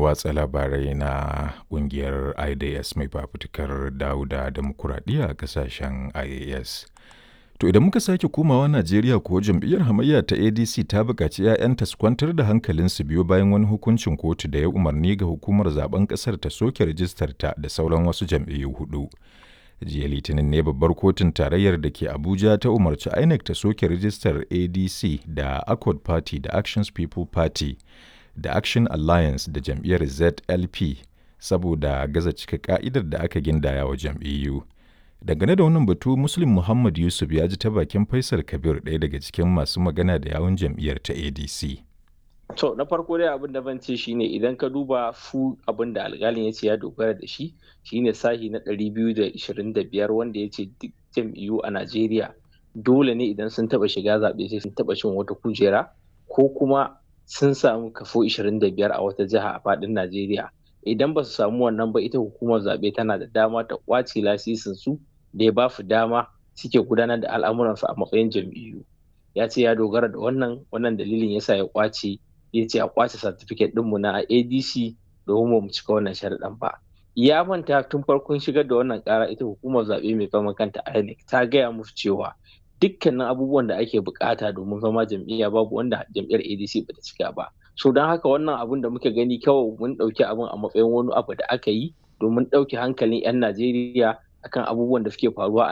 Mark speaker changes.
Speaker 1: watsa labarai na ƙungiyar IDS mai fafutukar dawo da demokuraɗiyya a ƙasashen IAS. To idan muka sake komawa Najeriya kuwa jam'iyyar hamayya ta ADC ta buƙaci 'ya'yanta su kwantar da hankalinsu biyo bayan wani hukuncin kotu da ya umarni ga hukumar zaben ƙasar ta soke rijistarta da sauran wasu jam'iyyu hudu. jiya litinin ne babbar kotun tarayyar da ke abuja ta umarci inec ta soke rijistar adc da accord party da actions people party da action alliance da jam'iyyar zlp saboda gaza cika ka'idar da aka gindaya wa jam'iyyu dangane da wannan batu muslim muhammad yusuf ya ji ta bakin faisal kabir ɗaya daga cikin masu magana da yawun jam'iyyar ta adc
Speaker 2: To na farko dai abin da ban ce shine idan ka duba fu abin da alƙalin ya ce ya dogara da shi shine sahi na 225 wanda ya ce duk jam'iyyu a Najeriya dole ne idan sun taba shiga zaɓe sai sun taba cin wata kujera ko kuma sun samu kafo 25 a wata jiha a faɗin Najeriya. Idan ba su samu wannan ba ita hukumar zaɓe tana da dama ta ƙwace lasisin su da ya ba su dama suke gudanar da al'amuransu a matsayin jam'iyyu. Ya ce ya dogara da wannan wannan dalilin yasa ya ƙwace ya ce a kwace certificate ɗinmu na adc domin mu cika wannan sharaɗin ba ya manta tun farkon shigar da wannan ƙara ita hukumar zaɓe mai kama kanta inec ta gaya musu cewa dukkanin abubuwan da ake bukata domin zama jam'iyya babu wanda jam'iyyar adc bata cika ba so don haka wannan abun da muka gani kawai mun ɗauki abin a matsayin wani abu da aka yi domin ɗauke hankalin 'yan najeriya akan abubuwan da suke faruwa a